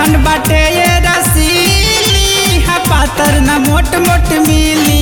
झारखंड बाटे ये रसीली हा पातर न मोट मोट मिली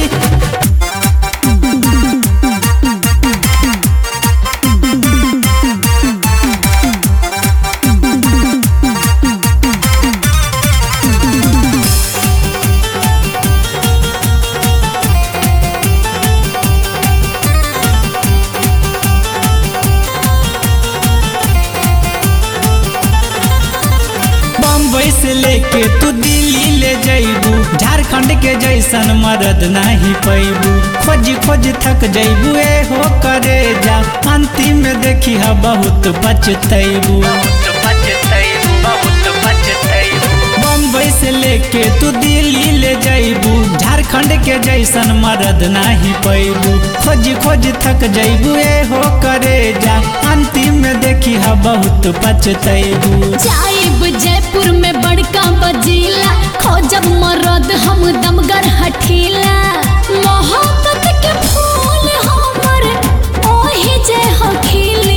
बम्बई से लेके तू दिल्ली ले जैबू झारखंड के जैसन मरद नहीं पैबू खोज खोज थक जैबू ए हो करे जा अंतिम में देखी हा बहुत पछतैबू बम्बई से लेके तू दिल्ली ले जैबू झारखंड के जैसन मरद नहीं पैबू खोज खोज थक जैबू ए हो करे जा अंतिम में देखी हा बहुत पछतैबू जाइब जयपुर में बड़का बजीला खोजब मरद हम दमगर हठीला मोहब्बत के फूल हमर ओही जे हो खिली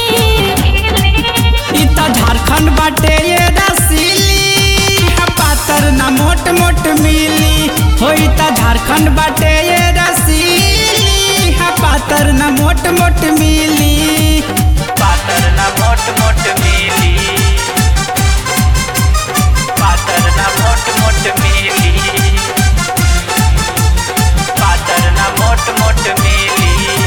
इ त झारखंड बाटे ये रसीली हा पातर ना मोट मोट मिली हो इ त झारखंड बाटे ये रसीली हा पातर ना मोट मोट मिली पातर ना मोट मोट मिली पातर ना मोट मोट मिली पातर ना मोट मोट मिली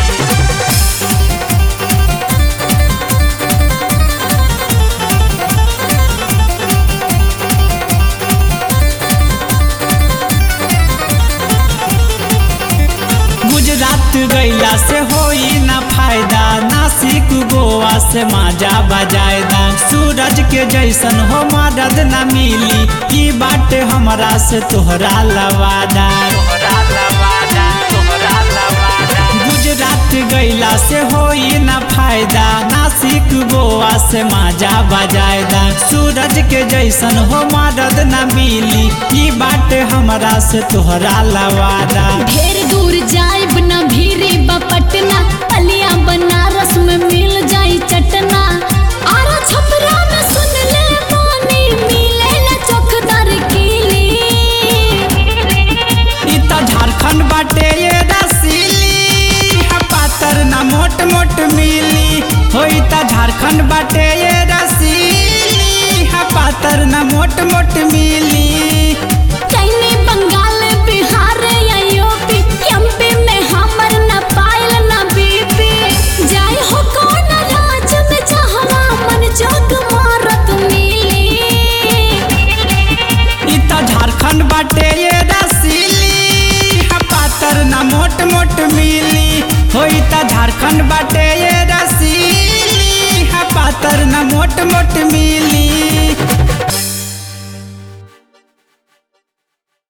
गुजरात गैला से होई ना फायदा नासिक गोवा से माजा बजायदा सूरज के जैसन हो मदद ना मिली ई बाटे हमरा से तोहरा लवादा तोहरा लवादा तोहरा लवादा गुजरात गैला से होई ना फायदा नासिक गोवा से माजा बजायदा सूरज के जैसन हो मदद ना मिली ई बाटे हमरा से तोहरा लवादा ढेर दूर जाइब न भीरी बपटना अलिया बनारस में मिल जाई चटना आरा छपरा में सुन ले पानी मिले न चौकदार कीली इ त झारखंड बाटे ये रसीली हा पातर ना मोट मोट मिली हो इ त झारखंड बाटे ये रसीली हा पातर ना मोट मोट मिली चैनी बंगाल बिहार या यूपी एमपी में हमर न पायल न बीपी जाय हो कौन राज में जहवा मन जोग मारत मिली इ त झारखंड बाटे ये रसीली हा पातर ना मोट मोट मिली हो इ त झारखंड बाटे ये रसीली हा पातर ना मोट मोट मिली